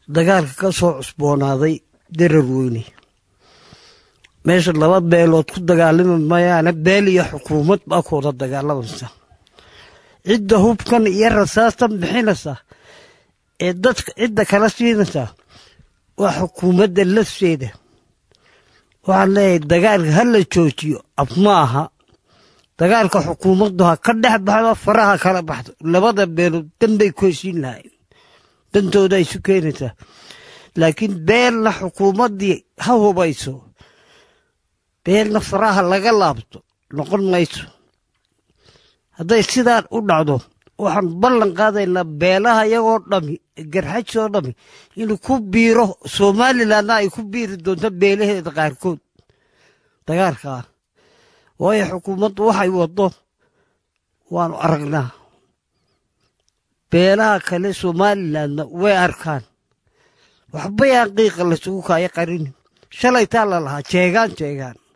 dagaalka ka soo cusboonaaday darar weyne meesha laba beelood ku dagaalami mayaane beel iyo xukuumad baa ku wada dagaalamaysa cidda hubkan iyo rasaastan bixinaysa ee dadka cidda kala siinaysa waa xukuumadda lafteeda waxaan leeyahay dagaalka ha la joojiyo ab ma aha dagaalka xukuumaddu ha ka dhex baxdo faraha kala baxdo labada beelood danbay ku heshiin lahayn dantooda ay isu keenaysaa laakiin beelna xukuumaddii ha hubayso beelna faraha laga laabto noqon mayso hadday sidaan u dhacdo waxaan ballan qaadaynaa beelaha iyagoo dhami garxajoo dhami inuu ku biiro somalilanna ay ku biiri doonto beelaheeda qaarkood dagaalkaa waayo xukuumaddu waxay waddo waanu aragnaa beelaha kale somalilanna way arkaan waxbayaan qiiqa lasugu kaayo qarinin shalaytaa la lahaa jeegaan jeegaan